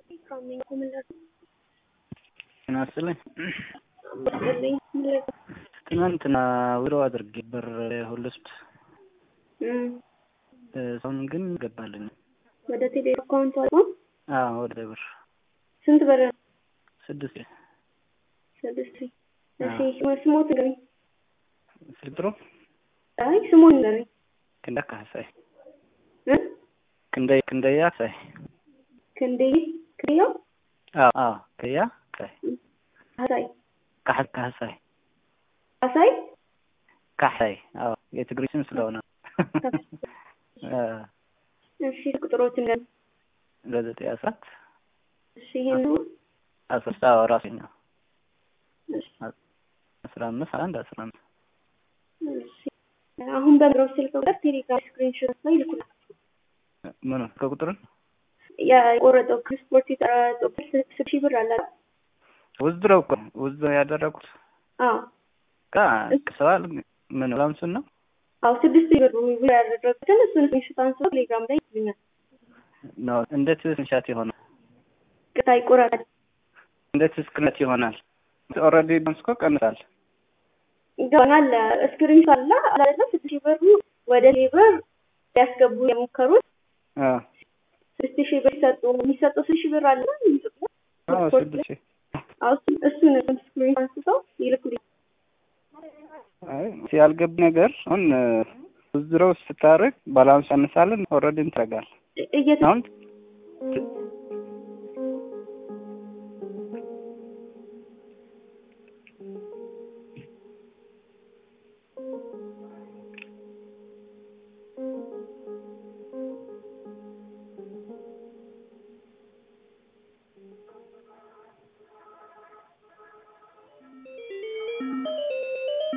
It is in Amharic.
ጤና ይስጥልኝ። ይስጥልኝ። ትናንትና ዊሮ አድርጌ ብር ሁሉ ስድ ሰውን ግን ገባልኝ። ወደ ቴሌ አካውንት አልቆ አዎ ወደ ብር ስንት ብር? ስድስት ስድስት እሺ ስሞት ንገረኝ። ስልጥሩ አይ ስሞት ንገረኝ። ክንዳ ካሳይ እ ክንደይ ክንደያ ሳይ ክንዴ ክንዴው አዎ አዎ ከያ ካይ አሳይ ካህ ካሳይ አሳይ ካሳይ አዎ የትግሪ ስም ስለሆነ እሺ ቁጥሮችን ንገረኝ። ለዘጠኝ አስራት እሺ ይሄን ነው አስራ አዎ ራሴ ነው እሺ አስራ አምስት አንድ አስራ አምስት እሺ አሁን በምረው ስልክ ቁጥር ቴሌግራም ስክሪንሾት ላይ ይልኩልኝ። ምኑ ከቁጥርን የቆረጠው ስፖርት የተረጠው ስልክ ሺህ ብር አለ አይደል? ውዝድረው እኮ ውዝድረው ያደረጉት አዎ ቃ ሰዋል ምን ላምሱን ነው አዎ ስድስት ሺህ ብር ብር ያደረጉትን እሱን ስክሪንሾት አንስቶ ቴሌግራም ላይ ይልኛል። ነው እንዴት ስንሻት ይሆናል? ቅጣ ይቆረጣል። እንዴት ስክነት ይሆናል? ኦልሬዲ ደምስኮ ቀንሳል። ይገባናል። ስክሪንሾት አለ አላለ ስድስት ሺህ ብሩ ወደ ሌበር ሊያስገቡ የሞከሩት አዎ ስድስት ሺህ ብር ሰጡ። የሚሰጠው ስድስት ሺህ ብር አለ ኢትዮጵያ አዎ ስፖርት ስድስት ሺህ አዎ እሱን እሱን ስክሪንሾት አንስተው ይልኩልኝ። አይ ያልገብ ነገር አሁን ውዝድረው ስታደርግ ባላንስ ያነሳለን ኦልሬዲ እንትረጋል እየተ አሁን